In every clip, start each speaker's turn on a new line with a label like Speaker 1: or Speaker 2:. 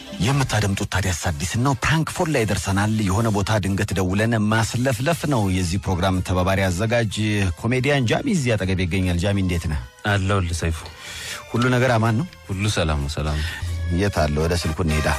Speaker 1: የምታደምጡት ታዲያስ አዲስን ነው። ፕራንክ ፎን ላይ ደርሰናል። የሆነ ቦታ ድንገት ደውለን ማስለፍለፍ ነው። የዚህ ፕሮግራም ተባባሪ አዘጋጅ ኮሜዲያን ጃሚ እዚህ አጠገብ ይገኛል። ጃሚ እንዴት ነህ?
Speaker 2: አለሁልህ ሰይፉ።
Speaker 1: ሁሉ ነገር አማን ነው?
Speaker 2: ሁሉ ሰላም ነው። ሰላም ነው።
Speaker 1: የት አለ? ወደ ስልኩ እንሄዳ።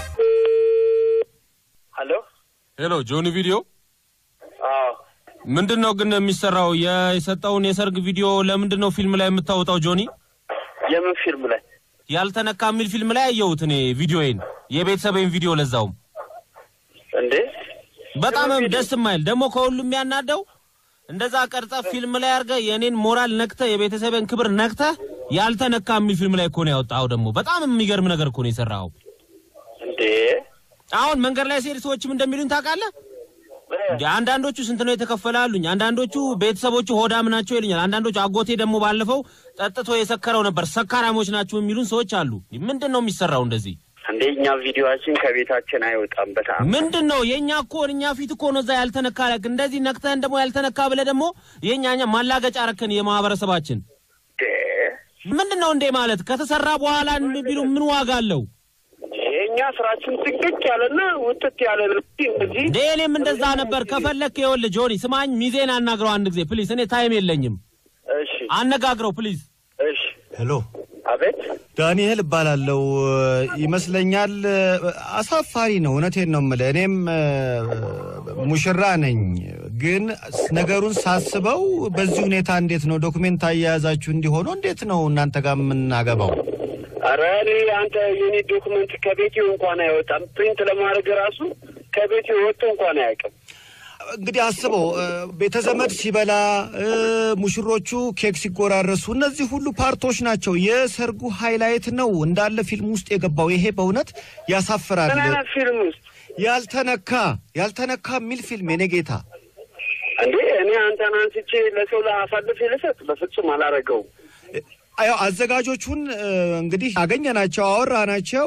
Speaker 3: ሄሎ
Speaker 2: ሄሎ ጆኒ ቪዲዮ
Speaker 3: አዎ
Speaker 2: ምንድን ነው ግን የሚሰራው? የሰጠውን የሰርግ ቪዲዮ ለምንድን ነው ፊልም ላይ የምታወጣው ጆኒ?
Speaker 3: የምን ፊልም ላይ
Speaker 2: ያልተነካ የሚል ፊልም ላይ አየሁት እኔ ቪዲዮዬን፣ የቤተሰቤን ቪዲዮ ለዛውም
Speaker 3: እንዴ
Speaker 2: በጣም ደስ የማይል ደግሞ ከሁሉም የሚያናደው እንደዛ ቀርጸ ፊልም ላይ አድርገህ የእኔን ሞራል ነክተህ የቤተሰቤን ክብር ነክተህ ያልተነካ የሚል ፊልም ላይ እኮ ነው ያወጣኸው። ደግሞ በጣም የሚገርም ነገር እኮ ነው የሰራኸው።
Speaker 3: እንዴ
Speaker 2: አሁን መንገድ ላይ ሲሄድ ሰዎችም እንደሚሉኝ ታውቃለህ እንዴ አንዳንዶቹ ስንት ነው የተከፈለ አሉኝ። አንዳንዶቹ ቤተሰቦቹ ሆዳም ናቸው ይሉኛል። አንዳንዶቹ አጎቴ ደግሞ ባለፈው ጠጥቶ የሰከረው ነበር ሰካራሞች ናቸው የሚሉን ሰዎች አሉ። ምንድን ነው የሚሰራው እንደዚህ?
Speaker 3: እንዴ እኛ ቪዲዮችን ከቤታችን አይወጣም። በጣም
Speaker 2: ምንድን ነው የእኛ እኮ እኛ ፊት እኮ ነው እዛ ያልተነካ እንደዚህ ነክተህን ደግሞ ያልተነካ ብለህ ደግሞ የእኛ እኛ ማላገጫ ረከን የማህበረሰባችን
Speaker 3: እንዴ
Speaker 2: ምንድን ነው እንዴ ማለት ከተሰራ በኋላ ቢሉ ምን ዋጋ አለው?
Speaker 3: የእኛ ስራችን ጥንቅቅ ያለና ውጥት ያለ ነው። እንደዚህ
Speaker 2: እንዴ እኔም እንደዛ ነበር። ከፈለክ ይኸውልህ ጆኒ ስማኝ፣ ሚዜን አናግረው አንድ ጊዜ ፕሊዝ። እኔ ታይም የለኝም።
Speaker 3: እሺ
Speaker 2: አነጋግረው ፕሊዝ።
Speaker 3: እሺ
Speaker 4: ሄሎ
Speaker 3: አቤት
Speaker 4: ዳንኤል እባላለሁ። ይመስለኛል አሳፋሪ ነው። እውነቴን ነው የምልህ። እኔም ሙሽራ ነኝ፣ ግን ነገሩን ሳስበው በዚህ ሁኔታ እንዴት ነው ዶክሜንት አያያዛችሁ እንዲሆኑ እንዴት ነው እናንተ ጋር የምናገባው?
Speaker 3: ኧረ እኔ አንተ የኔ ዶክመንት ከቤቴ እንኳን አይወጣም። ፕሪንት ለማድረግ ራሱ ከቤቴ ወጥቶ እንኳን አያውቅም።
Speaker 4: እንግዲህ አስበው ቤተ ዘመድ ሲበላ እ፣ ሙሽሮቹ ኬክ ሲጎራረሱ እነዚህ ሁሉ ፓርቶች ናቸው። የሰርጉ ሃይላይት ነው እንዳለ ፊልም ውስጥ የገባው። ይሄ በእውነት ያሳፍራል።
Speaker 3: ምን አይነት ፊልም ውስጥ
Speaker 4: ያልተነካ ያልተነካ የሚል ፊልም የኔ ጌታ
Speaker 3: እንዴ እኔ አንተን አንስቼ ለሰው አሳልፌ ልሰጥ በፍጹም አላረገውም።
Speaker 4: ያው አዘጋጆቹን እ፣ እንግዲህ አገኘናቸው፣ አወራናቸው።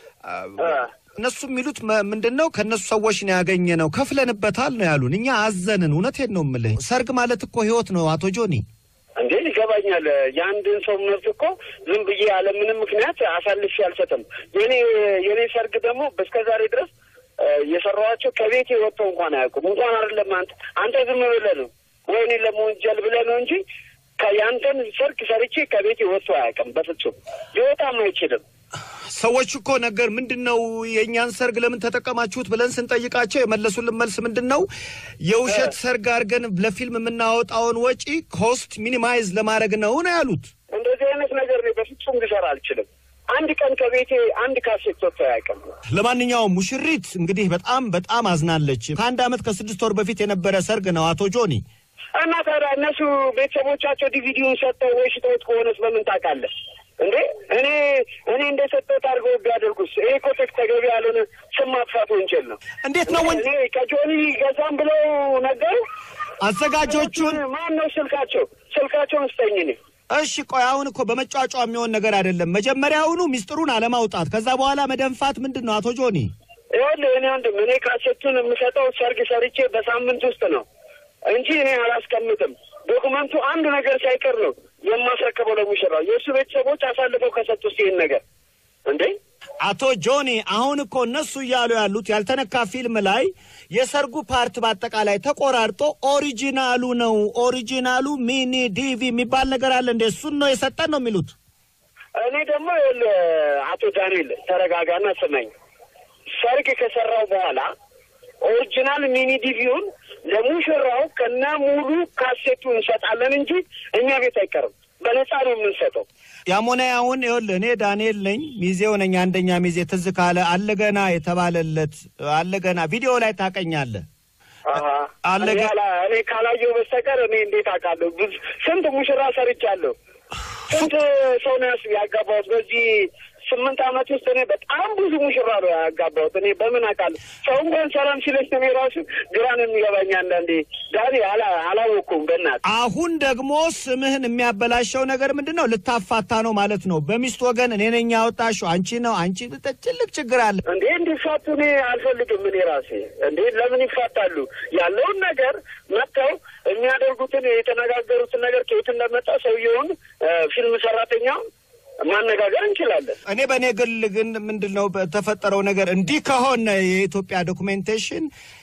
Speaker 3: እ፣
Speaker 4: እነሱ የሚሉት መ- ምንድን ነው ከእነሱ ሰዎች ነው ያገኘ ነው ከፍለንበታል ነው ያሉን። እኛ አዘንን። እውነቴን ነው የምልህ ሰርግ ማለት እኮ ህይወት ነው አቶ ጆኒ።
Speaker 3: እንዴ ይገባኛል። የአንድን ሰው መብት እኮ ዝም ብዬ ያለ ምንም ምክንያት አሳልፌ አልሰጥም። የኔ የኔ ሰርግ ደግሞ እስከ ዛሬ ድረስ እ፣ የሰራኋቸው ከቤቴ ወጥተው እንኳን አያውቁም። እንኳን አይደለም አንተ አንተ ዝም ብለህ ነው ወይ እኔን ለመወንጀል ብለህ ነው እንጂ ከ- የአንተን ሰርግ ሰርቼ ከቤቴ ወጥቶ አያውቅም። በፍጹም ሊወጣም አይችልም።
Speaker 4: ሰዎች እኮ ነገር ምንድን ነው የእኛን ሰርግ ለምን ተጠቀማችሁት ብለን ስንጠይቃቸው የመለሱልን መልስ ምንድን ነው የውሸት ሰርግ አድርገን ለፊልም የምናወጣውን ወጪ ኮስት ሚኒማይዝ ለማድረግ ነው ነው ያሉት።
Speaker 3: እንደዚህ አይነት ነገር እኔ በፍጹም ልሰራ አልችልም። አንድ ቀን ከቤቴ አንድ ካሴት ወጥቶ አያውቅም።
Speaker 4: ለማንኛውም ሙሽሪት እንግዲህ በጣም በጣም አዝናለች። ከአንድ ዓመት ከስድስት ወር በፊት የነበረ ሰርግ ነው አቶ ጆኒ።
Speaker 3: እና ታዲያ እነሱ ቤተሰቦቻቸው ዲቪዲውን ሰጥተው ወይ ሽጠውት ከሆነስ በምን ታውቃለህ እንዴ? እኔ እኔ እንደሰጠሁት አድርገው ቢያደርጉስ? ይሄ እኮ ቴክ ተገቢ ያልሆነ ስም ማጥፋት ወንጀል ነው።
Speaker 4: እንዴት ነው ወን
Speaker 3: እኔ ከጆኒ ገዛም ብለው ነገሩ
Speaker 4: አዘጋጆቹን
Speaker 3: ማን ነው ስልካቸው? ስልካቸውን ስጠኝ እኔ
Speaker 4: እሺ ቆይ አሁን እኮ በመጫጫ የሚሆን ነገር አይደለም። መጀመሪያውኑ ሚስጥሩን አለማውጣት፣ ከዛ በኋላ መደንፋት ምንድን ነው አቶ ጆኒ?
Speaker 3: ይኸውልህ እኔ ወንድም እኔ ካሴቱን የምሰጠው ሰርግ ሰርቼ በሳምንት ውስጥ ነው እንጂ እኔ አላስቀምጥም። ዶኩመንቱ አንድ ነገር ሳይቀር ነው የማስረከበው ለሙሽራው። የእሱ ቤተሰቦች አሳልፈው ከሰጡስ ይህን ነገር እንዴ
Speaker 4: አቶ ጆኒ አሁን እኮ እነሱ እያሉ ያሉት ያልተነካ ፊልም ላይ የሰርጉ ፓርት በአጠቃላይ ተቆራርጦ ኦሪጂናሉ ነው። ኦሪጂናሉ ሚኒ ዲቪ የሚባል ነገር አለ እንደ እሱን ነው የሰጠን ነው የሚሉት።
Speaker 3: እኔ ደግሞ ይኸውልህ አቶ ዳንኤል ተረጋጋና ስመኝ። ሰርግ ከሰራው በኋላ ኦሪጂናል ሚኒ ዲቪውን ለሙሽራው ከነ ሙሉ ካሴቱ እንሰጣለን እንጂ እኛ ቤት አይቀርም። በነፃ ነው የምንሰጠው።
Speaker 4: ያም ሆነ ያሁን ይኸውልህ እኔ ዳንኤል ነኝ፣ ሚዜው ነኝ። አንደኛ ሚዜ ትዝ ካለ አለገና የተባለለት አለገና ቪዲዮ ላይ ታቀኛለህ።
Speaker 3: አሀ።
Speaker 4: አለ
Speaker 3: እኔ
Speaker 4: ግን-
Speaker 3: አላ- እኔ ካላየው በስተቀር እኔ እንዴት አውቃለሁ? ብዙ ስንት ሙሽራ ሰርቻለሁ። ስንት ሰው ነው ያስ- ያጋባሁት በዚህ ስምንት ዓመት ውስጥ እኔ በጣም ብዙ ሙሽራ ነው ያጋባሁት። እኔ በምን አውቃለሁ? ሰው እንኳን ሰላም ሲለኝ እኔ ራሱ ግራ ነው የሚገባኝ አንዳንዴ። ዳኒ አላ- አላወቅኩም በእናትህ
Speaker 4: አሁን ደግሞ ስምህን የሚያበላሸው ነገር ምንድን ነው? ልታፋታ ነው ማለት ነው። በሚስት ወገን እኔ ነኝ ያወጣሽው አንቺ ነው አንቺ ትልቅ ችግር አለ።
Speaker 3: እንዴ እንዲፋቱ እኔ አልፈልግም። እኔ ራሴ እንዴ ለምን ይፋታሉ? ያለውን ነገር መጥተው የሚያደርጉትን የተነጋገሩትን ነገር ከየት እንደመጣ ሰውየውን ፊልም ሰራተኛውን ማነጋገር እንችላለን።
Speaker 4: እኔ በእኔ ግል ግን ምንድን ነው በተፈጠረው ነገር እንዲህ ከሆነ የኢትዮጵያ ዶኩሜንቴሽን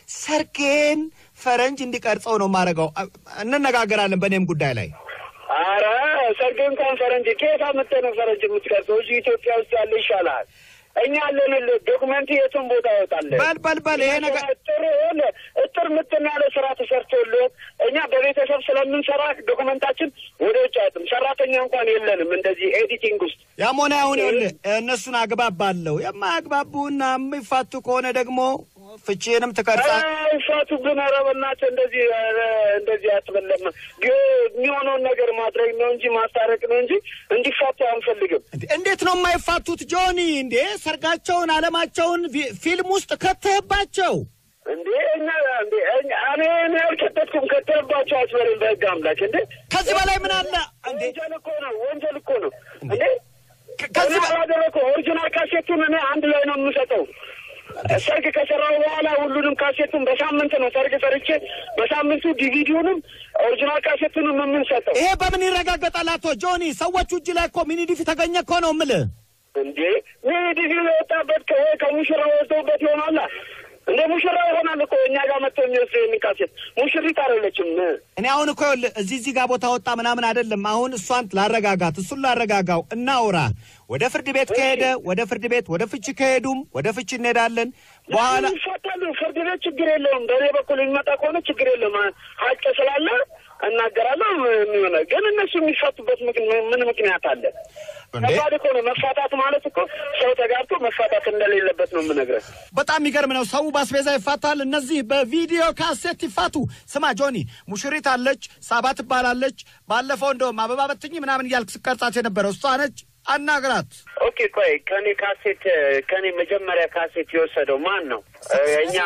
Speaker 4: ሰርጌን ፈረንጅ እንዲቀርጸው ነው ማድረገው። እንነጋገራለን በእኔም ጉዳይ ላይ
Speaker 3: አረ ሰርግ እንኳን ፈረንጅ ከየት አመጣህ ነው ፈረንጅ የምትቀርጸው? እዚህ ኢትዮጵያ ውስጥ ያለ ይሻላል። እኛ አለንልህ። ዶክመንት የቱን ቦታ ያወጣለን።
Speaker 4: በል በል በል ይሄ ነገር
Speaker 3: ጥሩ ሆነ እጥር ምትን ያለ ስራ ተሰርቶልህ እኛ በቤተሰብ ስለምንሰራ ዶክመንታችን ወደ ውጭ አይጥም። ሰራተኛ እንኳን የለንም እንደዚህ ኤዲቲንግ ውስጥ
Speaker 4: ያም ሆነ አሁን ይኸውልህ እነሱን አግባባለሁ። የማያግባቡና የሚፋቱ ከሆነ ደግሞ ፍቺንም ትቀርጻ
Speaker 3: ፋቱ ግን ኧረ በእናትህ እንደዚህ ኧረ እንደዚህ አትበለም። የሚሆነውን ነገር ማድረግ ነው እንጂ ማስታረቅ ነው እንጂ እንዲፋቱ አንፈልግም።
Speaker 4: እንዴ፣ እንዴት ነው የማይፋቱት ጆኒ? እንዴ ሰርጋቸውን አለማቸውን ፊ- ፊልም ውስጥ ከተህባቸው
Speaker 3: እንዴ እኛ እንዴ እኛ- እኔ እኔ አልከተትኩም። ከተባቸው አስበሬን በህግ አምላክ እንዴ
Speaker 4: ከዚህ በላይ ምን አለ እንዴ?
Speaker 3: ወንጀል እኮ ነው፣ ወንጀል እኮ ነው እንዴ
Speaker 4: ከ- ከዚህ
Speaker 3: እኔ
Speaker 4: በ-
Speaker 3: አላደረኩ። ኦሪጂናል ካሴቱን እኔ አንድ ላይ ነው የምሰጠው። ሰርግ ከሰራው በኋላ ሁሉንም ካሴቱን በሳምንት ነው ሰርግ ሰርቼ በሳምንቱ ዲቪዲውንም ኦሪጂናል ካሴቱንም የምንሰጠው
Speaker 4: ይሄ በምን ይረጋገጣል? አቶ ጆኒ ሰዎቹ እጅ ላይ እኮ ሚኒዲፍ የተገኘ እኮ ነው የምልህ።
Speaker 3: እንዴ ይህ ዲቪ የወጣበት ከ- ከሙሽራ ወጥቶበት ይሆናላ እንደ ሙሽራ ይሆናል እኮ እኛ ጋር መጥቶ የሚወስድ የሚካሴት ሙሽሪት አይደለችም።
Speaker 4: እኔ አሁን እኮ ይኸውልህ እዚህ እዚህ ጋር ቦታ ወጣ ምናምን አይደለም። አሁን እሷን ላረጋጋት፣ እሱን ላረጋጋው፣ እናውራ። ወደ ፍርድ ቤት ከሄደ ወደ ፍርድ ቤት፣ ወደ ፍቺ ከሄዱም ወደ ፍቺ እንሄዳለን። በኋላ
Speaker 3: ይፈታሉ። ፍርድ ቤት ችግር የለውም። በእኔ በኩል የሚመጣ ከሆነ ችግር የለውም። ሀቅ ስላለ እናገራለሁ። የሚሆነ ግን እነሱ የሚፈቱበት ምክ- ምን ምክንያት አለ?
Speaker 4: እንዴ?
Speaker 3: ከባድ እኮ ነው መፋታት ማለት እኮ ሰው ተጋብቶ መፋታት እንደሌለበት ነው የምነግረህ።
Speaker 4: በጣም የሚገርም ነው። ሰው በአስቤዛ ይፋታል፣ እነዚህ በቪዲዮ ካሴት ይፋቱ። ስማ ጆኒ፣ ሙሽሪት አለች፣ ሳባ ትባላለች። ባለፈው እንደውም አበባ በትኝ ምናምን እያልክ ስቀርጻት የነበረው እሷ ነች። አናግራት።
Speaker 3: ኦኬ ቆይ ከኔ ካሴት ከኔ መጀመሪያ ካሴት የወሰደው ማን ነው? እኛ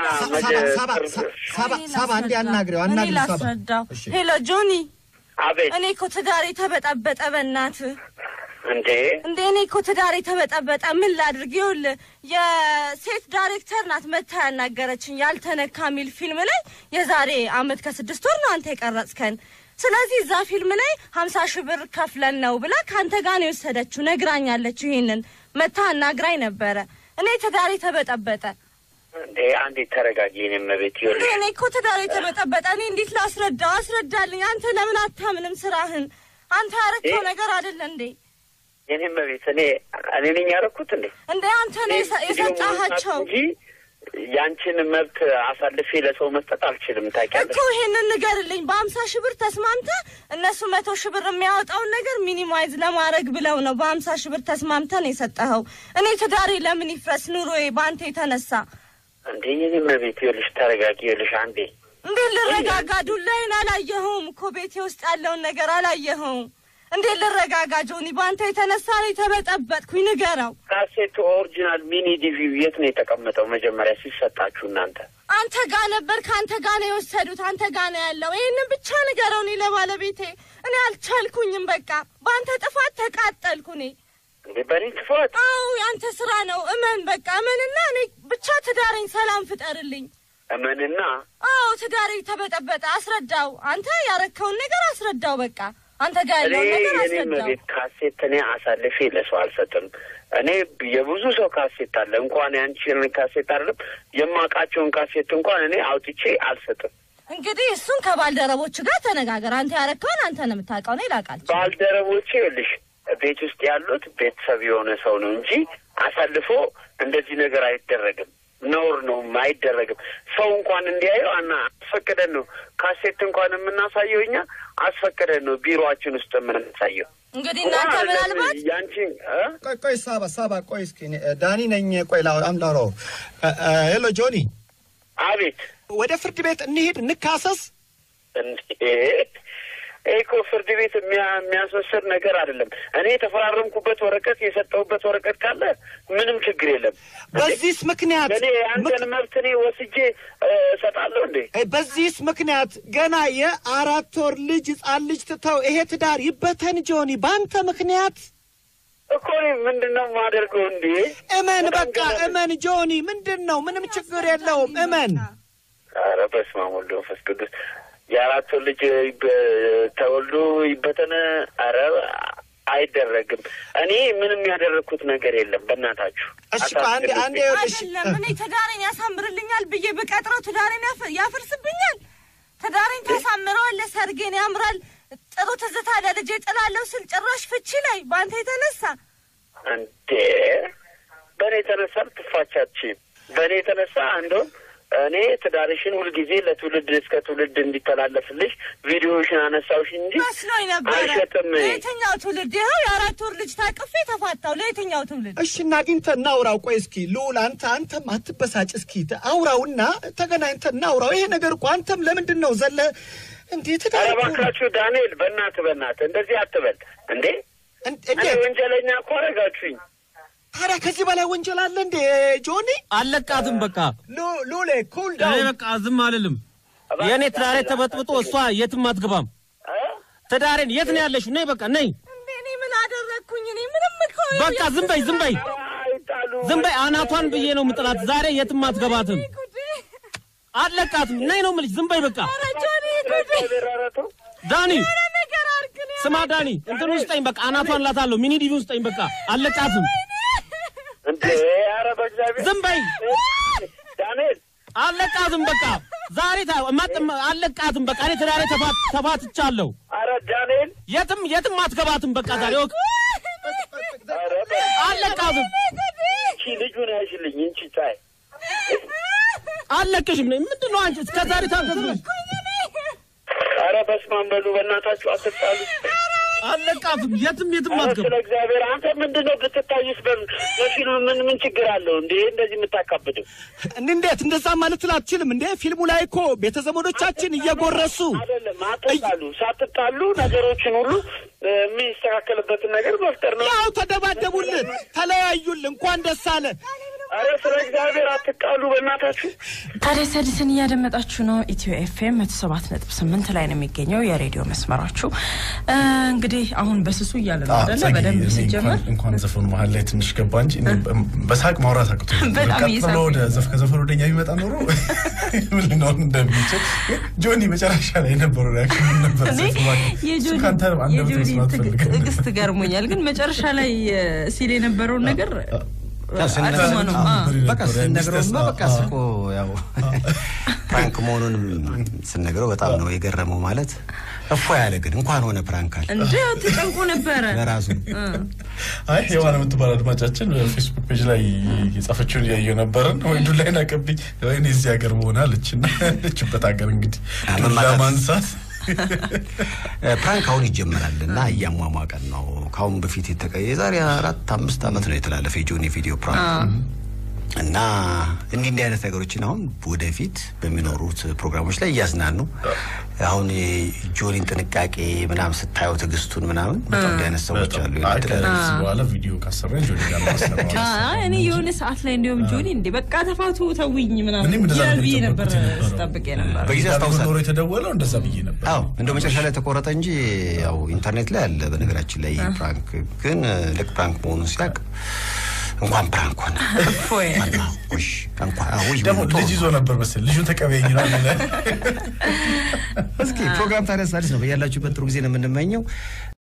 Speaker 4: ሳባ እንዲ አናግሬው
Speaker 5: እኔ
Speaker 4: አናግሬው ሳባ
Speaker 5: ላስረዳው።
Speaker 4: እሺ።
Speaker 5: ሄሎ ጆኒ፣
Speaker 3: አቤት
Speaker 5: እኔ እኮ ትዳሬ ተበጠበጠ። በእናትህ
Speaker 3: እንዴ
Speaker 5: እንደ እኔ እኮ ትዳሬ ተበጠበጠ። ምን ላድርግ? ይኸውልህ የሴት ዳይሬክተር ናት መታ ያናገረችኝ ያልተነካ የሚል ፊልም ላይ የዛሬ አመት ከስድስት ወር ነው አንተ የቀረጽከን። ስለዚህ እዛ ፊልም ላይ ሀምሳ ሺህ ብር ከፍለን ነው ብላ ከአንተ ጋር ነው የወሰደችው። ነግራኛለች። ይሄንን መታ አናግራኝ ነበረ። እኔ ትዳሬ ተበጠበጠ።
Speaker 3: እንዴ አንዴ ተረጋጊ። እኔም ቤት
Speaker 5: እንዴ
Speaker 3: ይኸውልሽ
Speaker 5: እኔ እኮ ትዳሬ ተበጠበጠ። እኔ እንዴት ላስረዳው? አስረዳልኝ። አንተ ለምን አታምንም ስራህን? አንተ ያረከው
Speaker 3: እ?
Speaker 5: ነገር አይደለ እንዴ?
Speaker 3: የኔም ቤት እኔ እኔ ነኝ ያደረኩት እንዴ
Speaker 5: እንዴ አንተ ነው የሰ- የሰጣሃቸው
Speaker 3: እንጂ ያንቺን መብት አሳልፌ ለሰው መስጠት አልችልም። ታውቂያለሽ።
Speaker 5: እኮ ይሄንን ንገርልኝ። በአምሳ ሺህ ብር ተስማምተህ እነሱ መቶ ሺህ ብር የሚያወጣውን ነገር ሚኒማይዝ ለማድረግ ብለው ነው በአምሳ ሺህ ብር ተስማምተን የሰጠኸው። እኔ ትዳሬ ለምን ይፍረስ ኑሮዬ በአንተ የተነሳ?
Speaker 3: እንዴ የኔም ቤት ይኸውልሽ ተረጋጊ። ይኸውልሽ አንዴ
Speaker 5: እንዴት ልረጋጋ? ዱላዬን አላየኸውም እኮ ቤቴ ውስጥ ያለውን ነገር አላየኸውም። እንዴት ልረጋጋ ጆኒ? በአንተ የተነሳ ነው የተበጠበጥኩኝ። ንገረው።
Speaker 3: ካሴቱ ኦሪጂናል ሚኒ ዲቪ የት ነው የተቀመጠው? መጀመሪያ ሲሰጣችሁ እናንተ
Speaker 5: አንተ ጋ ነበር፣ ከአንተ ጋ ነው የወሰዱት። አንተ ጋ ነው ያለው። ይህንን ብቻ ንገረው እኔ ለባለቤቴ። እኔ አልቻልኩኝም። በቃ በአንተ ጥፋት ተቃጠልኩ እኔ።
Speaker 3: እንዴ በእኔ ክፋት
Speaker 5: አዎ የአንተ ስራ ነው። እመን፣ በቃ እመንና እኔ ብቻ ትዳረኝ፣ ሰላም ፍጠርልኝ።
Speaker 3: እመንና
Speaker 5: አዎ ትዳሬ ተበጠበጠ። አስረዳው። አንተ ያረከውን ነገር አስረዳው። በቃ አንተ ጋ
Speaker 3: እኔ
Speaker 5: ያለውን ነገር
Speaker 3: የኔም
Speaker 5: አስረዳው።
Speaker 3: ቤት ካሴት እኔ አሳልፌ ለሰው አልሰጥም። እኔ የብዙ ሰው ካሴት አለ እንኳን ያንቺን ካሴት አይደለም የማውቃቸውን ካሴት እንኳን እኔ አውጥቼ አልሰጥም።
Speaker 5: እንግዲህ እሱን ከባልደረቦች ጋር ተነጋገር። አንተ ያረከውን አንተ ነው የምታውቀው። እኔ ላውቃል
Speaker 3: ባልደረቦቼ ይኸውልሽ ቤት ውስጥ ያሉት ቤተሰብ የሆነ ሰው ነው እንጂ አሳልፎ እንደዚህ ነገር አይደረግም። ነውር ነው፣ አይደረግም። ሰው እንኳን እንዲያየው አና አስፈቅደን ነው ካሴት እንኳን የምናሳየው እኛ አስፈቅደን ነው ቢሮአችን ውስጥ የምናሳየው።
Speaker 5: እንግዲህ እናንተ ምናልባት
Speaker 3: ያንቺ እ?
Speaker 4: ቆይ ቆይ ሳባ ሳባ ቆይ እስኪ እኔ ዳኒ ነኝ። ቆይ ላ አምዳሮ ሄሎ ጆኒ፣
Speaker 3: አቤት
Speaker 4: ወደ ፍርድ ቤት እንሂድ እንካሰስ።
Speaker 3: እንዴ ይሄ እኮ ፍርድ ቤት የሚያ- የሚያስወስድ ነገር አይደለም። እኔ የተፈራረምኩበት ወረቀት የሰጠሁበት ወረቀት ካለ ምንም ችግር የለም።
Speaker 4: በዚህስ ምክንያት
Speaker 3: እኔ አንተን መብት እኔ ወስጄ እ፣ እሰጣለሁ እንዴ?
Speaker 4: እ፣ በዚህስ ምክንያት ገና የአራት ወር ልጅ ህጻን ልጅ ትተው ይሄ ትዳር ይበተን ጆኒ፣ በአንተ ምክንያት
Speaker 3: እኮ እኔ ምንድን ነው የማደርገው እንዴ?
Speaker 4: እመን፣
Speaker 3: በጣም
Speaker 4: በቃ
Speaker 3: ገና-
Speaker 4: እመን ጆኒ። ምንድን ነው? ምንም ችግር የለውም። እመን።
Speaker 3: ኧረ በስመ አብ ወወልድ ወመንፈስ ቅዱስ የአራት ወር ልጅ ይበ- ተወልዶ ይበተነ። ኧረ አይደረግም። እኔ ምንም ያደረግኩት ነገር የለም። በእናታችሁ
Speaker 4: እሺ ቆይ አንዴ አንዴ ይኸውልሽ
Speaker 5: አይደለም እኔ ትዳሬን ያሳምርልኛል ብዬ በቀጥረው ትዳሬን ያፈ- ያፈርስብኛል። ትዳሬን ታሳምረዋለህ፣ ሰርጌን ያምራል፣ ጥሩ ትዝታ ለልጄ ጥላለሁ ስል ጭራሽ ፍቺ ላይ በአንተ የተነሳ
Speaker 3: እንዴ በእኔ የተነሳ ልትፋቻችም በእኔ የተነሳ እንደውም እኔ ትዳርሽን ሁልጊዜ ለትውልድ እስከ ትውልድ እንዲተላለፍልሽ ቪዲዮሽን አነሳውሽ እንጂ
Speaker 5: መስሎኝ ነበረ።
Speaker 3: አልሸጥም።
Speaker 5: ለየትኛው ትውልድ? ይኸው የአራት ወር ልጅ ታቅፌ ተፋታው። ለየትኛው ትውልድ?
Speaker 4: እሺ እናግኝተን እናውራው። ቆይ እስኪ ልዑል አንተ አንተም አትበሳጭ። እስኪ አውራውና ተገናኝተን እናውራው። ይሄ ነገር እኮ አንተም ለምንድን ነው ዘለ እንዴት
Speaker 3: ኧረ
Speaker 4: ትዳር
Speaker 3: እባካችሁ ዳንኤል፣ በእናትህ በእናትህ እንደዚህ አትበል እንዴ። እኔ
Speaker 4: እንዴት
Speaker 3: ወንጀለኛ እኮ አደረጋችሁኝ።
Speaker 4: ታዲያ ከዚህ በላይ ወንጀል አለ እንዴ ጆኒ?
Speaker 2: አለቃትም በቃ
Speaker 4: ሉ- ሉሌ ኩል
Speaker 2: እኔ
Speaker 4: ዳውን
Speaker 2: በቃ ዝም አልልም። የእኔ ትዳሬ ተበጥብጦ እሷ የትም አትገባም።
Speaker 3: እ?
Speaker 2: ትዳሬን የት ነው ያለሽው? ነይ በቃ ነይ።
Speaker 5: እንዴ እኔ ምን አደረግኩኝ? እኔ ምንም እኮ
Speaker 2: በቃ ዝም በይ ዝም በይ
Speaker 3: ኧረ አይጣሉ።
Speaker 2: ዝም በይ። አናቷን ብዬ ነው ምጥላት። ዛሬ የትም አትገባትም።
Speaker 5: ጉዴ!
Speaker 2: አለቃትም ነይ ነው የምልሽ። ዝም በይ በቃ
Speaker 5: ኧረ ጆኒ ጉዴ!
Speaker 3: እግዚአብሔር ኧረ ተው።
Speaker 2: ዳኒ
Speaker 5: ኧረ ነገር አድርግ ነው
Speaker 2: ስማ ዳኒ እንትን ውስጠኝ በቃ አናቷን ላታለሁ። ሚኒ ዲቪ ውስጠኝ በቃ አለቃትም።
Speaker 3: እንዴ ኧረ በእግዚአብሔር
Speaker 2: ዝም በይ
Speaker 3: ዳንኤል
Speaker 2: አለቃትም በቃ ዛሬ ታ ማጥም አለቃትም በቃ እኔ ትዳሬ ተፋት ተፋትቻለሁ።
Speaker 3: ኧረ ዳንኤል
Speaker 2: የትም የትም አትገባትም በቃ ዛሬ ወቅ
Speaker 3: ኧረ በ-
Speaker 2: አለቃትም
Speaker 3: እቺ ልጁን ያሽልኝ እንቺ ታይ
Speaker 2: አለቅሽም ነኝ ምንድን ነው አንቺ እስከ ዛሬ ታገዝሽ
Speaker 3: ኧረ በስመ አብ በሉ በእናታችሁ አትጣሉ።
Speaker 2: አለቃትም የትም የትም
Speaker 3: ኧረ
Speaker 2: አትገባ
Speaker 3: ስለ እግዚአብሔር አንተ ምንድን ነው ብትታይስ በ- በፊልም ምን ምን ችግር አለው እንዴ እንደዚህ የምታካብደው?
Speaker 4: እንዴት እንደዛ ማለት አትችልም እንዴ? ፊልሙ ላይ እኮ ቤተዘመዶቻችን እየጎረሱ
Speaker 3: አይደለም አትጣሉ። ሳትጣሉ ነገሮችን ሁሉ እ፣ የሚስተካከልበትን ነገር መፍጠር ነው።
Speaker 4: ያው ተደባደቡልን፣ ተለያዩልን። እንኳን ደስ አለ።
Speaker 3: ኧረ ስለ እግዚአብሔር አትጣሉ በእናታችሁ።
Speaker 6: ታዲያስ አዲስን እያደመጣችሁ ነው። ኢትዮ ኤፍኤም መቶ ሰባት ነጥብ ስምንት ላይ ነው የሚገኘው የሬዲዮ መስመራችሁ። እ፣ እንግዲህ አሁን በስሱ እያለ ነው አይደለ?
Speaker 7: ጸጊ፣
Speaker 6: በደንብ
Speaker 7: እኔ
Speaker 6: ሲጀመር
Speaker 7: እንኳን- እንኳን ዘፈኑ መሀል ላይ ትንሽ ገባ እንጂ እኔ በ- በሳቅ ማውራት አቅቶ
Speaker 6: በጣም
Speaker 7: ቀጥሎ
Speaker 6: እየሳቅኩ
Speaker 7: ወደ ዘፍ ከዘፈኑ ወደኛ ቢመጣ ኖሮ ምን ልንሆን እንደሚችል ጆኒ መጨረሻ ላይ የነበረው ሪያክሽን ምን ነበር?
Speaker 6: እኔ
Speaker 7: ዘፍ እባክህ፣ እሱ
Speaker 6: የጆኒ
Speaker 7: ከአንተ አንደበት
Speaker 6: የጆኒ
Speaker 7: መስማት
Speaker 6: ትግ-
Speaker 7: ፈልገን ነበር።
Speaker 6: ትዕግስት ገርሞኛል። ግን መጨረሻ ላይ እ፣ ሲል የነበረውን ነገር
Speaker 1: ስንነግረው-
Speaker 6: አልሰማነውም።
Speaker 1: አዎ፣
Speaker 6: አ።
Speaker 1: በቃ ስንነግረውማ በቃ
Speaker 7: አዎ።
Speaker 1: ስቆ ያው ፕራንክ መሆኑንም ስንነግረው በጣም ነው የገረመው። ማለት እፎ ያለ ግን እንኳን ሆነ ፕራንክ አለ
Speaker 6: እንደ ተጨንቆ ነበረ
Speaker 1: ለራሱ
Speaker 7: አይ ሔዋን የምትባል አድማጫችን በፌስቡክ ፔጅ ላይ የጻፈችውን እያየሁ ነበርን። ወይ ዱላዬን አቀብኝ ወይኔ እዚህ ሀገር መሆን አለች እና ያለችበት ሀገር እንግዲህ ዱላ
Speaker 1: መማታት።
Speaker 7: ማንሳት
Speaker 1: ፕራንክ አሁን ይጀመራል እና እያሟሟቀን ነው። ከአሁን በፊት የተቀ የዛሬ አራት አምስት ዓመት ነው የተላለፈ የጆኒ ቪዲዮ ፕራንክ እና እንዲህ እንዲህ አይነት ነገሮችን አሁን ወደፊት በሚኖሩት ፕሮግራሞች ላይ እያዝናኑ አሁን የጆኒን ጥንቃቄ ምናምን ስታየው ትዕግስቱን ምናምን በጣም እንዲህ አይነት ሰዎች አሉ።
Speaker 7: አይ
Speaker 1: የተለያዩ-
Speaker 7: ከዚህ በኋላ ቪዲዮ ካሰራኝ ጆኒ ጋር ማስለማለት
Speaker 6: አይ እኔ የሆነ ሰዓት ላይ እንዲሁም ጆኒ እንዴ በቃ ተፋቱ ተውኝ ምናምን
Speaker 7: እኔም እንደዛ
Speaker 6: ይላል
Speaker 7: ነበር
Speaker 6: ብዬ ነበር
Speaker 7: የጠበቅኩት የነበረው።
Speaker 6: ስጠብቅ ነበር።
Speaker 1: በጊዜ
Speaker 7: ኖሮ
Speaker 1: አስታውሳለሁ።
Speaker 7: የተደወለው እንደዛ ብዬ ነበር።
Speaker 1: አዎ እንደ መጨረሻ ላይ ተቆረጠ እንጂ ያው ኢንተርኔት ላይ አለ። በነገራችን ላይ ይህ ፕራንክ ግን ልክ ፕራንክ መሆኑን ሲያውቅ እንኳን ፕራንክ ሆነ
Speaker 6: እፎይ
Speaker 1: ውሽ እንኳን ውይ
Speaker 7: ደግሞ
Speaker 1: ቶሎ
Speaker 7: ልጅ ይዞ ነበር መሰለኝ ልጁን ተቀበይኝ ነው የሚለው።
Speaker 1: እስኪ ፕሮግራም ታዲያ አዲስ ነው። በያላችሁበት ጥሩ ጊዜ ነው የምንመኘው።